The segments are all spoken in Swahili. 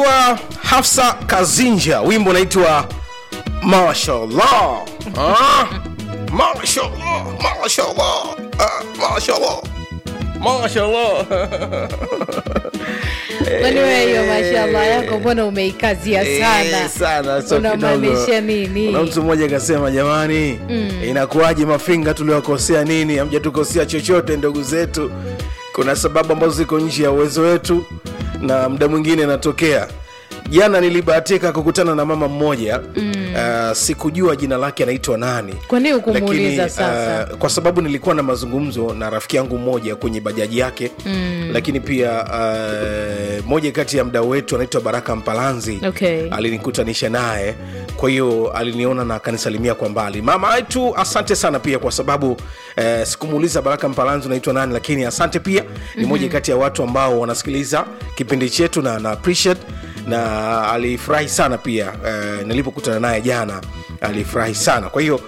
wa Hafsa Kazinja, wimbo unaitwa Mashallah. Ah, Mashallah, Mashallah, ah, Mashallah, Mashallah. Kwani wewe hiyo mashallah yako mbona umeikazia sana? Eh, sana sio Unamaanisha kidogo. nini? Kuna mtu mmoja akasema, jamani, inakuwaje mafinga tuliwakosea nini? Hamjatukosea chochote ndugu zetu. Kuna sababu ambazo ziko nje ya uwezo wetu na muda mwingine inatokea. Jana nilibahatika kukutana na mama mmoja uh, sikujua jina lake anaitwa nani. Kwa nini hukumuuliza Lakini, sasa? uh, kwa sababu nilikuwa na mazungumzo na rafiki yangu mmoja kwenye bajaji yake mm. lakini pia uh, moja kati ya mdau wetu anaitwa Baraka Mpalanzi Okay. alinikutanisha naye kwa hiyo aliniona na akanisalimia kwa mbali mama yetu asante sana pia kwa sababu eh, sikumuuliza baraka mpalanzi unaitwa nani lakini asante pia ni moja kati ya watu ambao wanasikiliza kipindi chetu na na appreciate na alifurahi sana pia eh, nilipokutana naye jana alifurahi sana kwa hiyo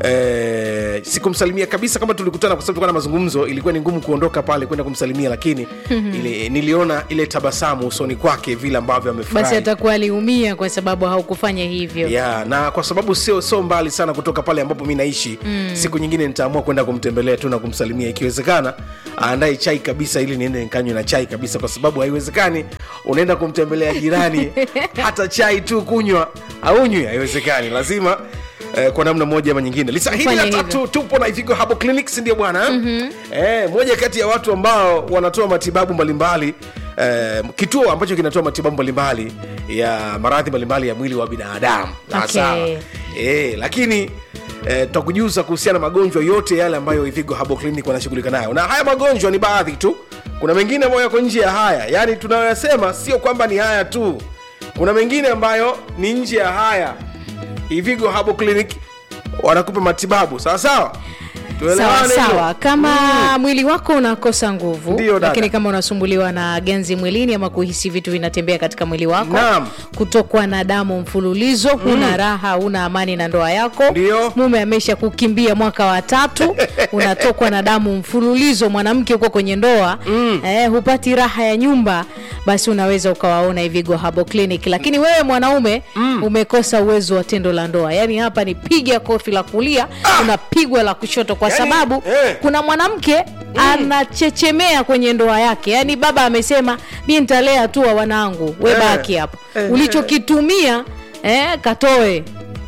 Eh, sikumsalimia kabisa kama tulikutana kwa sababu tulikuwa na mazungumzo ilikuwa ni ngumu kuondoka pale kwenda kumsalimia lakini ile, niliona ile tabasamu usoni kwake vile ambavyo amefurahi Basi atakuwa aliumia kwa sababu haukufanya hivyo. ya na kwa sababu sio sio mbali sana kutoka pale ambapo mi naishi mm. siku nyingine nitaamua kwenda kumtembelea tu na kumsalimia ikiwezekana aandae chai kabisa ili niende nikanywe na chai kabisa kwa sababu haiwezekani unaenda kumtembelea jirani hata chai tu kunywa aunywi haiwezekani lazima Eh, kwa namna moja ama nyingine lisa hili Fanya la hivyo. tatu tupo na Ivigo Herbal Clinics ndio bwana mm-hmm. eh, moja kati ya watu ambao wanatoa matibabu mbalimbali eh, kituo ambacho kinatoa matibabu mbalimbali ya maradhi mbalimbali ya mwili wa binadamu Okay. Sawa. eh, lakini eh, tutakujuza kuhusiana na magonjwa yote yale ambayo Ivigo Herbal Clinic wanashughulika nayo na haya magonjwa ni baadhi tu kuna mengine ambayo yako nje ya haya yaani tunayoyasema sio kwamba ni haya tu kuna mengine ambayo ni nje ya haya Ivigo Herbal Clinic wanakupa matibabu sawa sawa Sawa Tuelewane hilo? sawa, kama mwili wako unakosa nguvu, Ndio, dada. lakini kama unasumbuliwa na ganzi mwilini ama kuhisi vitu vinatembea katika mwili wako, Naam. kutokwa na damu mfululizo, huna raha, huna amani na ndoa yako, Ndio. mume amesha kukimbia mwaka wa tatu, unatokwa na damu mfululizo, mwanamke uko kwenye ndoa eh, hupati raha ya nyumba, basi unaweza ukawaona Ivigo Herbal Clinic. Lakini wewe mwanaume umekosa uwezo wa tendo la ndoa, yaani hapa ni piga kofi la kulia, unapigwa la kushoto, kwa Yaani, sababu eh. kuna mwanamke anachechemea kwenye ndoa yake, yaani baba amesema mi nitalea tu wa wanangu, we Eh. baki hapo, Eh. ulichokitumia eh, katoe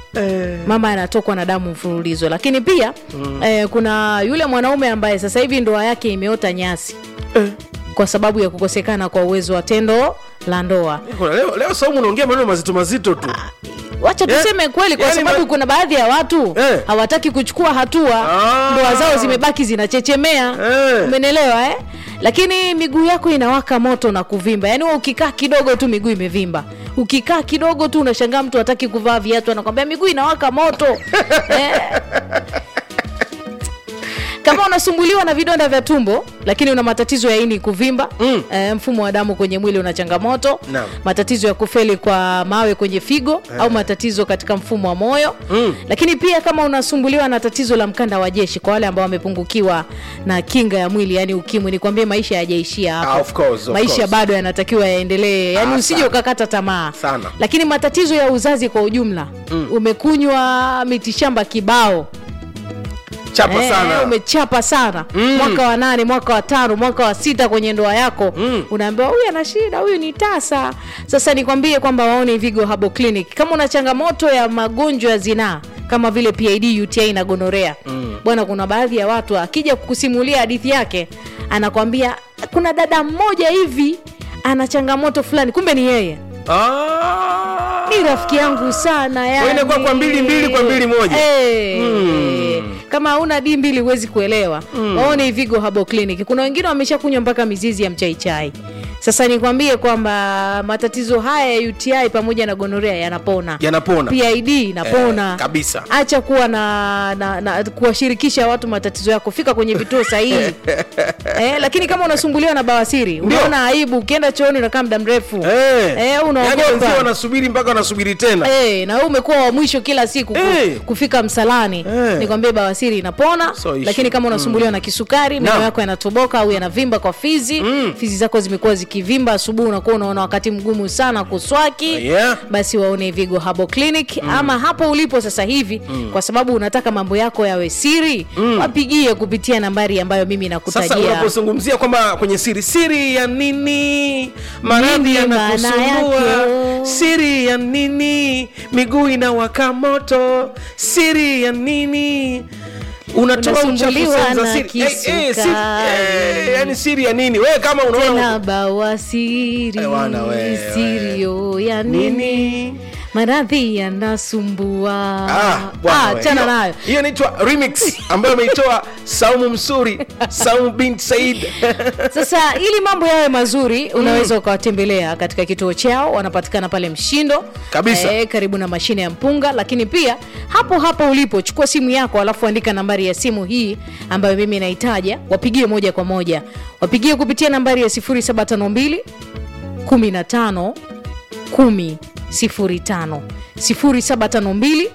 Eh, mama anatokwa na damu mfululizo lakini pia eh, kuna yule mwanaume ambaye sasa hivi ndoa yake imeota nyasi eh. kwa sababu ya kukosekana kwa uwezo wa tendo la ndoa Kuna leo, leo Saumu unaongea maneno mazito mazito tu wacha Eh, tuseme kweli kwa yani sababu ma- kuna baadhi ya watu Eh. hawataki kuchukua hatua Ah. ndoa zao zimebaki zinachechemea Eh. umenelewa eh? lakini miguu yako inawaka moto na kuvimba yaani wewe ukikaa kidogo tu miguu imevimba ukikaa kidogo tu unashangaa mtu hataki kuvaa viatu anakwambia miguu inawaka moto eh? kama unasumbuliwa na vidonda vya tumbo lakini una matatizo ya ini kuvimba Mm. eh, mfumo wa damu kwenye mwili una changamoto Naam. matatizo ya kufeli kwa mawe kwenye figo au matatizo katika mfumo wa moyo Mm. lakini pia kama unasumbuliwa na tatizo la mkanda wa jeshi kwa wale ambao wamepungukiwa na kinga ya mwili yani ukimwi nikwambie maisha yajaishia hapo Ah, of course, of maisha course. bado yanatakiwa yaendelee yani Ah, usije sana. ukakata tamaa Sana. lakini matatizo ya uzazi kwa ujumla umekunywa mitishamba kibao chapa Eh, sana umechapa sana mwaka wa nane mwaka wa tano mwaka wa sita kwenye ndoa yako Mm. unaambiwa huyu ana shida huyu ni tasa sasa nikwambie kwamba waone Vigo Herbal Clinic kama una changamoto ya magonjwa ya zinaa kama vile PID UTI na gonorea bwana kuna baadhi ya watu akija kukusimulia hadithi yake anakwambia kuna dada mmoja hivi ana changamoto fulani kumbe ni yeye Ah. ni rafiki yangu sana yani. inakuwa kwa mbili mbili kwa mbili moja. Eh, kama hauna di mbili huwezi kuelewa waone Ivigo Herbal Clinic kuna wengine wameshakunywa mpaka mizizi ya mchaichai sasa nikwambie kwamba matatizo haya ya UTI pamoja na gonorea yanapona yanapona PID inapona Eh, kabisa. acha kuwa na, na, na kuwashirikisha watu matatizo yako fika kwenye vituo sahihi eh, lakini kama unasumbuliwa na bawasiri unaona aibu ukienda chooni unakaa muda mrefu Eh. Eh, unaogopa. Yaani wenzio wanasubiri mpaka wanasubiri tena Eh, na wewe umekuwa wa mwisho kila siku ku, Eh. kufika msalani Eh. nikwambie bawasiri inapona So issue. lakini kama unasumbuliwa na kisukari meno Naam. yako yanatoboka au yanavimba kwa fizi fizi zako zimekuwa ziki ukivimba asubuhi unakuwa unaona wakati mgumu sana kuswaki Yeah. basi waone vigo habo clinic ama hapo ulipo sasa hivi kwa sababu unataka mambo yako yawe siri wapigie kupitia nambari ambayo mimi sasa nakutajia unapozungumzia kwamba kwenye siri siri ya nini maradhi Nini maana yanakusumbua yake? siri ya nini miguu inawaka moto siri ya nini unatoa uchafu Unasumbuliwa sehemu za na siri. Eh, eh, siri- kisukari. eh, yani siri ya nini wewe kama unaona tena bawasiri Eh, wana we, sirio ya nini nini maradhi yanasumbua Ah, bwana Ah, we. chana Hiyo- nayo hiyo inaitwa remix ambayo ameitoa saumu msuri saumu bint said sasa ili mambo yawe mazuri unaweza ukawatembelea katika kituo chao wanapatikana pale mshindo Kabisa. eh, karibu na mashine ya mpunga lakini pia hapo hapo ulipo chukua simu yako alafu andika nambari ya simu hii ambayo mimi naitaja wapigie moja kwa moja wapigie kupitia nambari ya 0752 15 10 05 0752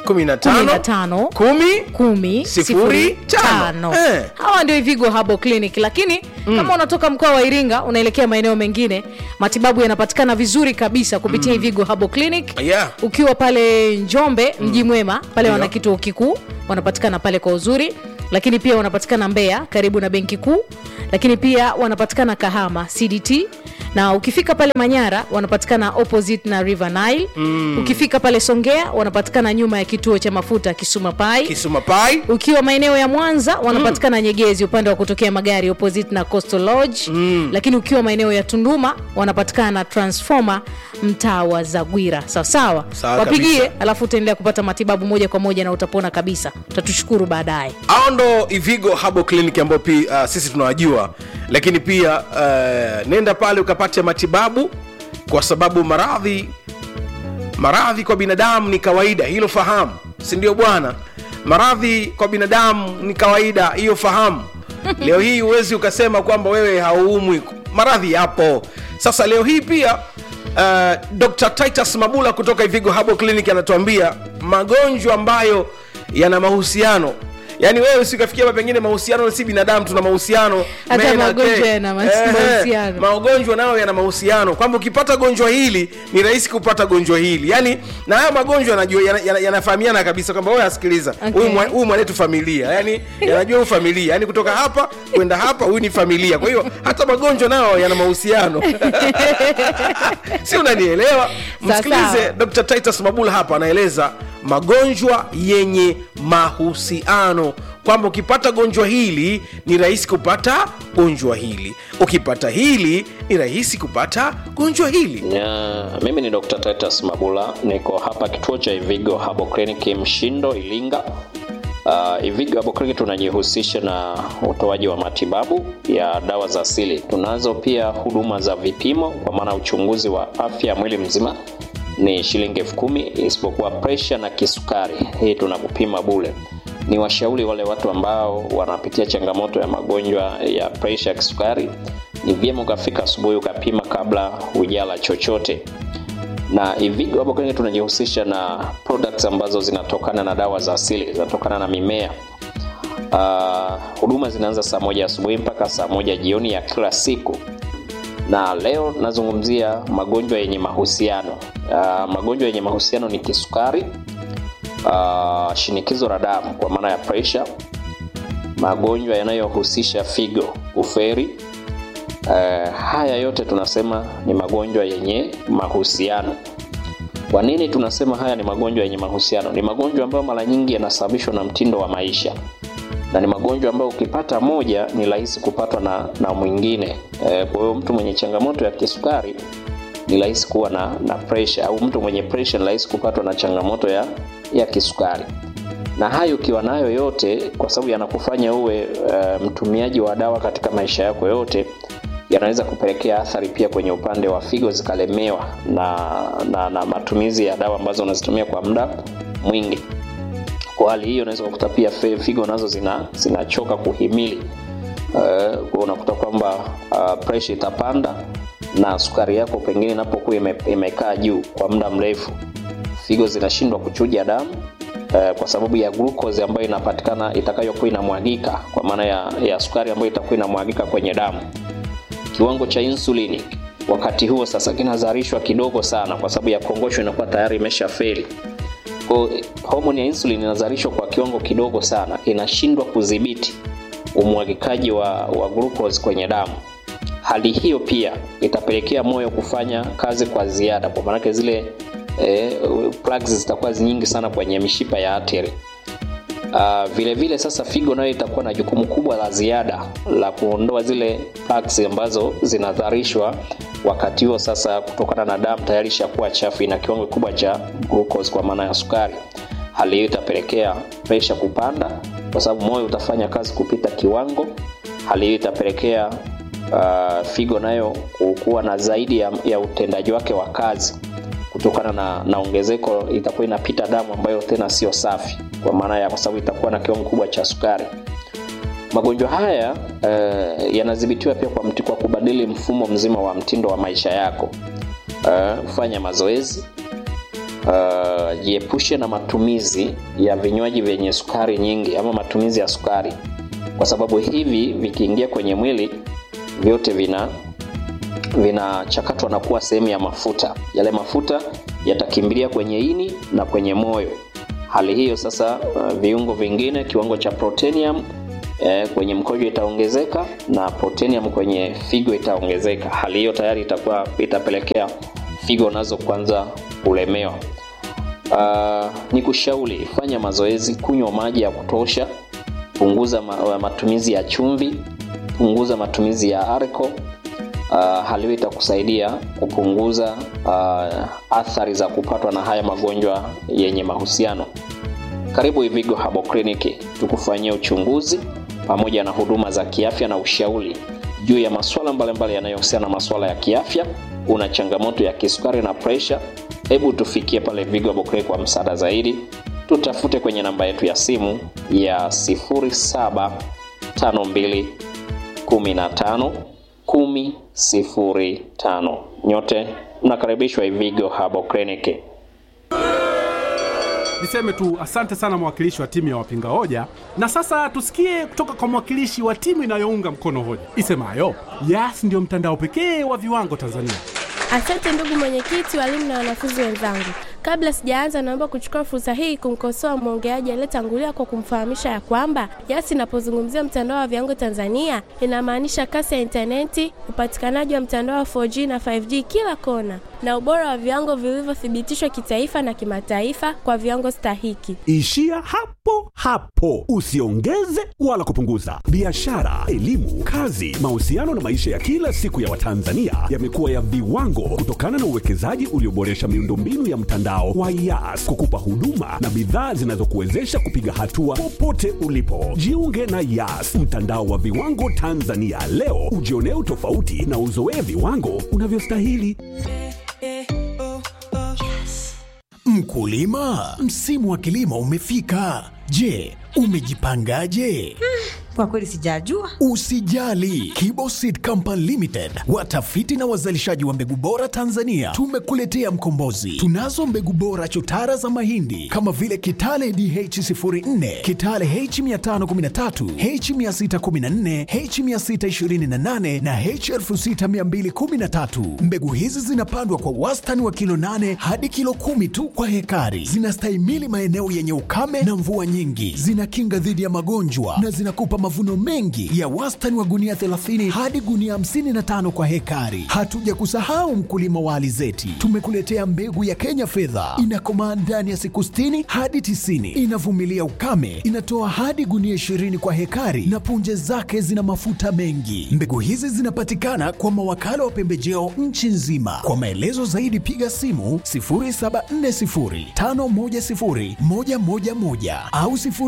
15 15 kumi kumi Sifuri, sifuri tano. tano Eh. hawa ndio Ivigo Herbal Clinic lakini kama unatoka mkoa wa Iringa unaelekea maeneo mengine matibabu yanapatikana vizuri kabisa kupitia Ivigo Herbal Clinic Yeah. ukiwa pale Njombe mji mwema pale wana Ndio. kituo kikuu wanapatikana pale kwa uzuri lakini pia wanapatikana Mbeya karibu na benki kuu lakini pia wanapatikana Kahama CDT na ukifika pale Manyara wanapatikana opposite na River Nile ukifika pale Songea wanapatikana nyuma ya kituo cha mafuta Kisuma Pai kisuma pai ukiwa maeneo ya mwanza wanapatikana nyegezi upande wa kutokea magari opposite na coastal lodge lakini ukiwa maeneo ya tunduma wanapatikana transformer mtaa wa zagwira sawasawa Sawa wapigie kabisa. alafu utaendelea kupata matibabu moja kwa moja na utapona kabisa utatushukuru baadaye hao ndo ivigo habo clinic ambao pia uh, sisi tunawajua lakini pia uh, nenda pale ukapate matibabu kwa sababu maradhi maradhi kwa binadamu ni kawaida hilo fahamu si ndio bwana maradhi kwa binadamu ni kawaida hiyo fahamu leo hii huwezi ukasema kwamba wewe hauumwi maradhi yapo sasa leo hii pia uh, dr titus mabula kutoka ivigo habo clinic anatuambia magonjwa ambayo yana mahusiano yaani wewe usikafikia hapa pengine mahusiano si binadamu tuna mahusiano Hata men na magonjwa te. yana mas- Ehe, mahusiano. magonjwa nayo yana mahusiano kwamba ukipata gonjwa hili ni rahisi kupata gonjwa hili yaani na haya magonjwa yanajua yana- yana- yanafahamiana kabisa kwamba wewe asikiliza Okay. huyu mwa- huyu mwanetu familia yaani yanajua huyu familia yaani kutoka hapa kwenda hapa huyu ni familia kwa hiyo hata magonjwa nayo yana mahusiano si unanielewa Sawa, msikilize sawa. dr titus mabula hapa anaeleza magonjwa yenye mahusiano kwamba ukipata gonjwa hili ni rahisi kupata gonjwa hili ukipata hili ni rahisi kupata gonjwa hili Ya, mimi ni Dr. Titus Mabula, niko hapa kituo cha Ivigo Herbal Clinic Mshindo, Ilinga. Uh, Ivigo Herbal Clinic tunajihusisha na utoaji wa matibabu ya dawa za asili. Tunazo pia huduma za vipimo, kwa maana uchunguzi wa afya ya mwili mzima ni shilingi elfu kumi isipokuwa presha na kisukari, hii tunakupima bule. Ni washauri wale watu ambao wanapitia changamoto ya magonjwa ya presha ya kisukari, ni vyema ukafika asubuhi ukapima kabla hujala chochote na Ivigo hapo kwenye tunajihusisha na products ambazo zinatokana na dawa za asili, zinatokana na mimea. Ah, huduma zinaanza saa moja asubuhi mpaka saa moja jioni ya kila siku, na leo nazungumzia magonjwa yenye mahusiano. Ah, magonjwa yenye mahusiano ni kisukari, ah, shinikizo la damu kwa maana ya pressure, magonjwa yanayohusisha figo, uferi, Eh, haya yote tunasema ni magonjwa yenye mahusiano. Kwa nini tunasema haya ni magonjwa yenye mahusiano? Ni magonjwa ambayo mara nyingi yanasababishwa na mtindo wa maisha, na ni magonjwa ambayo ukipata moja ni rahisi kupatwa na, na mwingine. Eh, kwa hiyo mtu mwenye changamoto ya kisukari ni rahisi kuwa na, na pressure, au mtu mwenye pressure ni rahisi kupatwa na changamoto ya, ya kisukari na hayo ukiwa nayo yote, kwa sababu yanakufanya uwe uh, mtumiaji wa dawa katika maisha yako yote, yanaweza kupelekea athari pia kwenye upande wa figo zikalemewa na, na, na matumizi ya dawa ambazo unazitumia kwa muda mwingi. Kwa hali hiyo, unaweza kukuta pia fe- figo nazo zina zinachoka kuhimili uh, kwa unakuta kwamba uh, pressure itapanda na sukari yako pengine inapokuwa ime, imekaa juu kwa muda mrefu figo zinashindwa kuchuja damu eh, kwa sababu ya glucose ambayo inapatikana itakayokuwa inamwagika kwa maana ya, ya sukari ambayo itakuwa inamwagika kwenye damu kiwango cha insulini wakati huo sasa kinazalishwa kidogo sana kwa sababu ya kongosho inakuwa tayari imesha feli kwa homoni ya insulin inazalishwa kwa kiwango kidogo sana inashindwa kudhibiti umwagikaji wa, wa glucose kwenye damu hali hiyo pia itapelekea moyo kufanya kazi kwa ziada kwa maanake zile eh, plugs zitakuwa nyingi sana kwenye mishipa ya ateri Uh, vile vile sasa figo nayo itakuwa na jukumu kubwa la ziada la kuondoa zile plugs ambazo zinadharishwa wakati huo sasa kutokana na damu tayari ishakuwa chafu ina kiwango kikubwa cha glucose kwa maana ya sukari hali hiyo itapelekea presha kupanda kwa sababu moyo utafanya kazi kupita kiwango hali hiyo itapelekea uh, figo nayo kuwa na zaidi ya, ya utendaji wake wa kazi kutokana na, na ongezeko itakuwa inapita damu ambayo tena sio safi kwa maana ya kwa sababu itakuwa na kiwango kubwa cha sukari magonjwa haya uh, yanadhibitiwa pia kwa, mti, kwa kubadili mfumo mzima wa mtindo wa maisha yako uh, fanya mazoezi uh, jiepushe na matumizi ya vinywaji vyenye sukari nyingi ama matumizi ya sukari kwa sababu hivi vikiingia kwenye mwili vyote vina vinachakatwa na kuwa sehemu ya mafuta yale mafuta yatakimbilia kwenye ini na kwenye moyo hali hiyo sasa uh, viungo vingine kiwango cha protenium eh, kwenye mkojo itaongezeka na protenium kwenye figo itaongezeka hali hiyo tayari itakuwa itapelekea figo nazo kwanza kulemewa uh, ni kushauri fanya mazoezi kunywa maji ya kutosha punguza ma, matumizi ya chumvi punguza matumizi ya arco uh, hali hiyo itakusaidia kupunguza uh, athari za kupatwa na haya magonjwa yenye mahusiano karibu ivigo habo kliniki tukufanyia uchunguzi pamoja na huduma za kiafya na ushauri juu ya masuala mbalimbali yanayohusiana na masuala ya kiafya una changamoto ya kisukari na presha hebu tufikie pale vigo habo kliniki kwa msaada zaidi tutafute kwenye namba yetu ya simu ya 0752 15 1005 nyote mnakaribishwa ivigo habo kliniki niseme tu asante sana mwakilishi wa timu ya wapinga hoja na sasa tusikie kutoka kwa mwakilishi wa timu inayounga mkono hoja isemayo yas ndiyo mtandao pekee wa viwango tanzania Asante ndugu mwenyekiti, walimu na wanafunzi wenzangu. Kabla sijaanza, naomba kuchukua fursa hii kumkosoa mwongeaji aliyetangulia kwa kumfahamisha ya kwamba YAS inapozungumzia mtandao wa viwango Tanzania inamaanisha kasi ya intaneti, upatikanaji wa mtandao wa 4G na 5G kila kona, na ubora wa viwango vilivyothibitishwa kitaifa na kimataifa kwa viwango stahiki. Ishia hapo hapo, usiongeze wala kupunguza. Biashara, elimu, kazi, mahusiano na maisha ya kila siku ya Watanzania yamekuwa ya viwango kutokana na uwekezaji ulioboresha miundombinu ya mtandao wa YAS kukupa huduma na bidhaa zinazokuwezesha kupiga hatua popote ulipo. Jiunge na YAS, mtandao wa viwango Tanzania leo, ujionee utofauti na uzoee viwango unavyostahili. Mkulima, msimu wa kilimo umefika. Je, umejipangaje? Kwa kweli sijajua. Usijali, Kibo Seed Company Limited, watafiti na wazalishaji wa mbegu bora Tanzania, tumekuletea mkombozi. Tunazo mbegu bora chotara za mahindi kama vile Kitale DH04, Kitale H513, H614, H628 na H6213. Mbegu hizi zinapandwa kwa wastani wa kilo 8 hadi kilo kumi tu kwa hekari. Zinastahimili maeneo yenye ukame na mvua nyingi, zinakinga dhidi ya magonjwa na zinakupa mavuno mengi ya wastani wa gunia 30 hadi gunia 55 kwa hekari. Hatuja kusahau mkulima wa alizeti, tumekuletea mbegu ya Kenya fedha, inakomaa ndani ya siku 60 hadi 90, inavumilia ukame, inatoa hadi gunia 20 kwa hekari na punje zake zina mafuta mengi. Mbegu hizi zinapatikana kwa mawakala wa pembejeo nchi nzima. Kwa maelezo zaidi piga simu 0740510111 au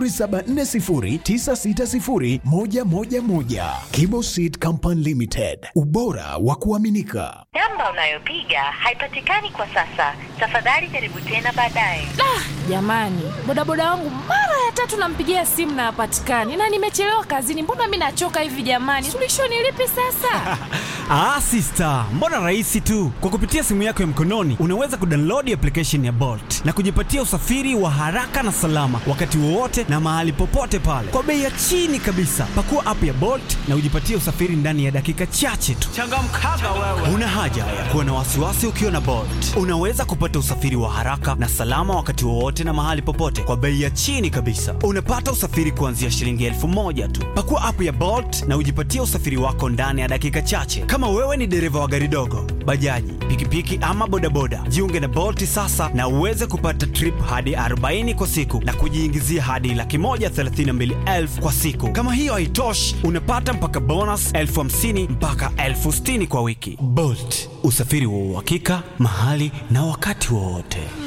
0740960111. Kibo Seed Company Limited, ubora wa kuaminika. Namba unayopiga haipatikani kwa sasa. Tafadhali jaribu tena baadaye. Jamani, bodaboda wangu mara ya tatu nampigia simu na hapatikani, na nimechelewa kazini. Mbona mi nachoka hivi jamani? Suluhisho ni lipi sasa? Ah, sister, mbona rahisi tu. Kwa kupitia simu yako ya mkononi unaweza kudownload application ya Bolt na kujipatia usafiri wa haraka na salama wakati wowote na mahali popote pale kwa bei ya chini kabisa. Pakua app ya Bolt na ujipatie usafiri ndani ya dakika chache tu. Changamkaga wewe. Una haja ya kuwa na wasiwasi ukiwa na Bolt. Unaweza kupata usafiri wa haraka na salama wakati wowote na mahali popote kwa bei ya chini kabisa. Unapata usafiri kuanzia shilingi elfu moja tu. Pakua app ya Bolt na ujipatie usafiri wako ndani ya dakika chache. Kama wewe ni dereva wa gari dogo, bajaji, pikipiki ama bodaboda, jiunge na Bolt sasa na uweze kupata trip hadi 40 kwa siku na kujiingizia hadi laki moja thelathini na mbili elfu kwa siku. Kama hiyo haitoshi, unapata mpaka bonus elfu hamsini mpaka elfu sitini kwa wiki. Bolt, usafiri wa uhakika mahali na wakati wowote.